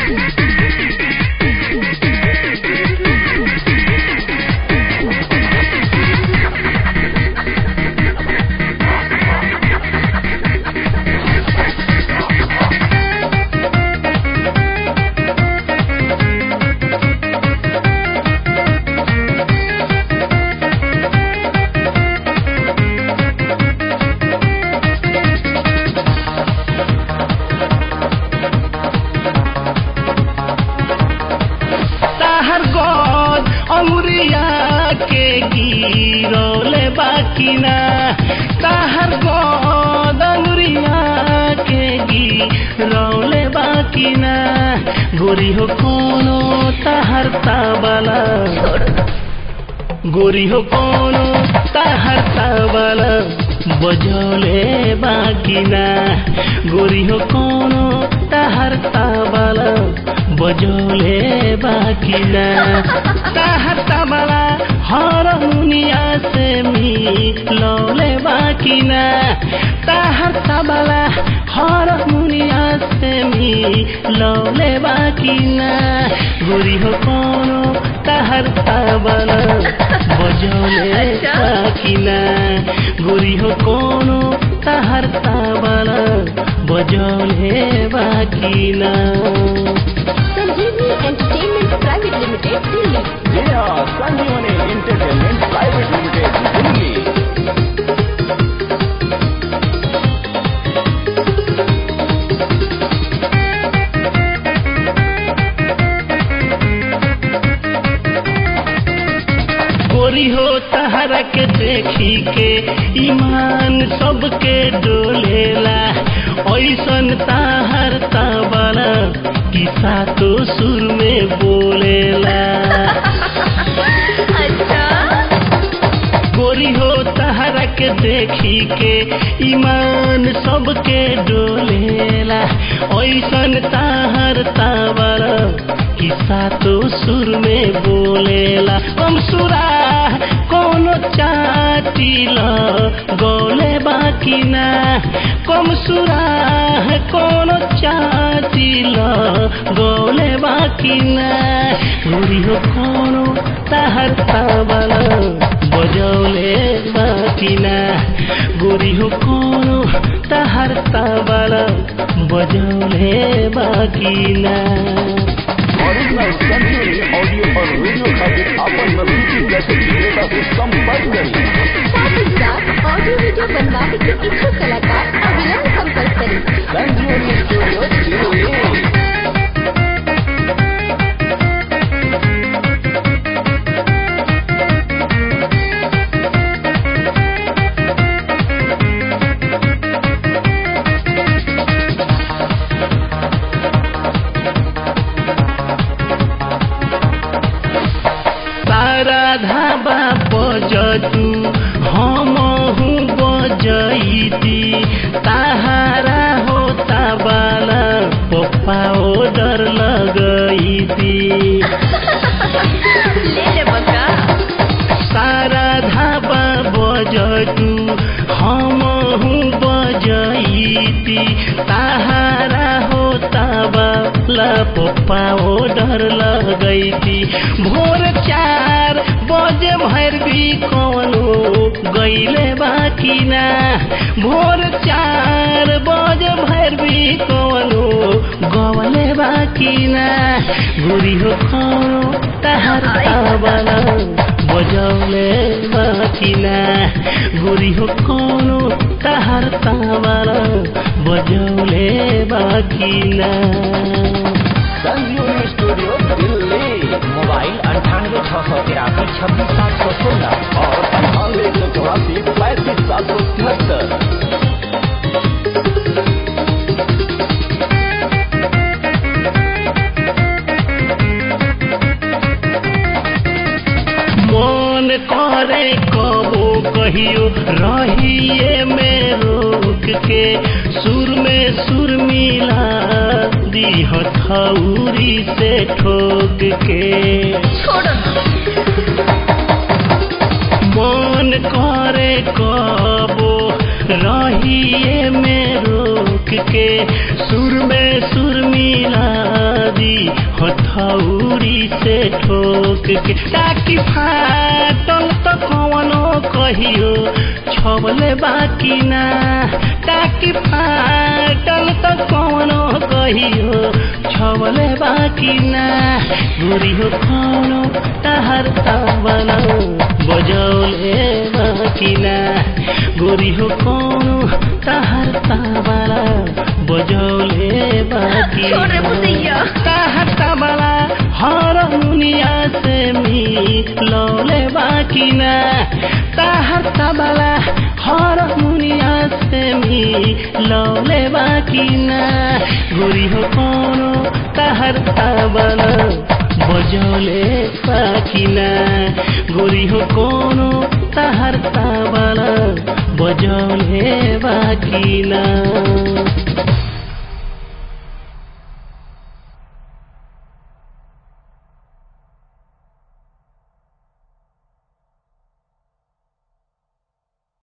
ताहर गोद अंगुरिया के गिरौले बाकी ना ताहर गोद अंगुरिया के गिरौले बाकी ना गोरी हो कोनो ताहर ताबला गोरी हो कोनो ताहर ताबला बजौले बाकी ना गोरी हो कोनो ताहर ताबला बजौले बाकी ना ताहर ताबला हरमुनिया से मिलौले बाकी ना ताहर ताबला हरमुनिया से मिलौले बाकी ना गोरी हो कोनो ताहर ताबला बजौले बाकी ना गोरी हो कोनो ताहर ताबला बजौले बाकी ना संजीवनी एंटरटेनमेंट प्राइवेट लिमिटेड दिल्ली ये are Sanjeevani Entertainment Private Limited, Delhi. गोरी हो तहरा के देखी के ईमान सबके डोलेला ऐसन ताहर ताबला किसा तो सुर में बोलेला अच्छा गोरी हो तहरा के देखी के ईमान सबके डोलेला ऐसन ताहर ताबला किसा तो सुर में बोलेला हम सुरा कोनो चाटिल गोले बाकी ना कम सुरा कोनो चाटिल गोले बाकी ना गोरी हो कोनो ताहर ताबला बजौले बाकी ना गोरी हो कोनो ताहर ताबला बजौले बाकी ना Original Sanjeevani audio और वीडियो खातिर अपन नजदीकी जैसे विक्रेता से संपर्क करें साथ ही साथ ऑडियो वीडियो बनवाने के इच्छुक कलाकार अविलंब संपर्क करें संजीवनी स्टूडियो दिल्ली तारा धाबा बजतु हमहु बजैती ताहारा हो ताबाला पप्पा ओडर लगैती ले ले बका सारा धाबा बजतु हमहु बजैती ताहारा हो ताबाला पप्पा ओडर लगैती भोर चार बजे भर भी कौनो गईले बाकी ना भोर चार बजे भर भी कौनो गवले बाकी ना गुरी हो कौनो तहर ताबला बजौले बाकी ना गुरी हो कौनो तहर ताबला बजौले बाकी ना संजीवनी स्टूडियो दिल्ली मोबाइल अंठानवे छः सौ तिरासी छब्बीस सात सौ सोलह और अंठानवे एक सौ चौरासी पैंतीस सात सौ तिहत्तर मन करे कबो कहियो रहिए में रोक के सुर में सुर मिला दी हथौरी से ठोक के छोड़ो मन करे कबो रहिए में रोक के सुर में सुर मिला दी हथौड़ी से ठोक के टाकी फाटल त कवनो कहियो छबले बाकी ना टाकी फाटल त कवनो कहियो छबले बाकी ना गोरी हो कौनो तहर तावना बजौले बाकी ना गोरी हो कौनो तहर तावना बजौले बाकी छोड़ रे भुसैया। तहर तावला हर दुनिया से मिलौले बाकी ना तहर तावला हर दुनिया से मिलौले बाकी ना गोरी हो कौनो तहर तावला बजौले बाकी ना गोरी हो कोनो तहर तावला बजौले बाकी ना